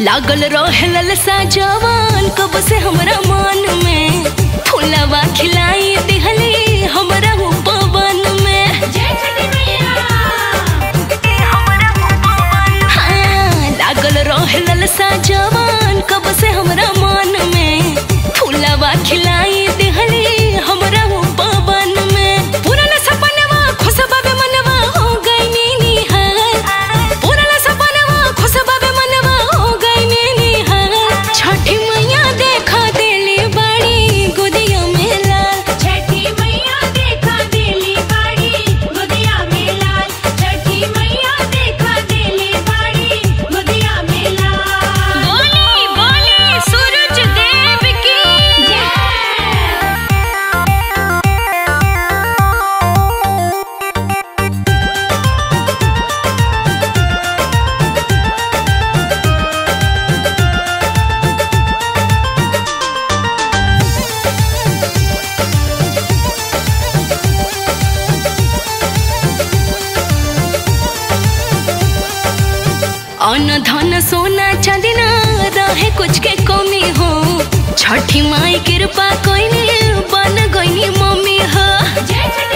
लागल रहे ललसा जवान कब से हमरा मन में फुलवा खिलाई दिहली हमरा हो पवन में हाँ, लागल रहे ललसा जवान कब से हमरा मन में फुलवा खिलाई दिहली हमरा हो पवन में पुराना सपनवा खुशबा बे मनवा हो गई नीनी हाल पुराना सपनवा खुशबा बे मनवा हो गई नीनी हाल छठी मैया देखा देली बड़ी गुदिया में लाल छठी मैया देखा देली बाड़ी गुदिया में लाल छठी मैया देखा देली बाड़ी गुदिया में लाल बोली बोली सूरज देव की अन्न धन सोना चांदी ना रहे कुछ के कमी हो छठी माई कृपा कोई बन गई मम्मी हो जय छठी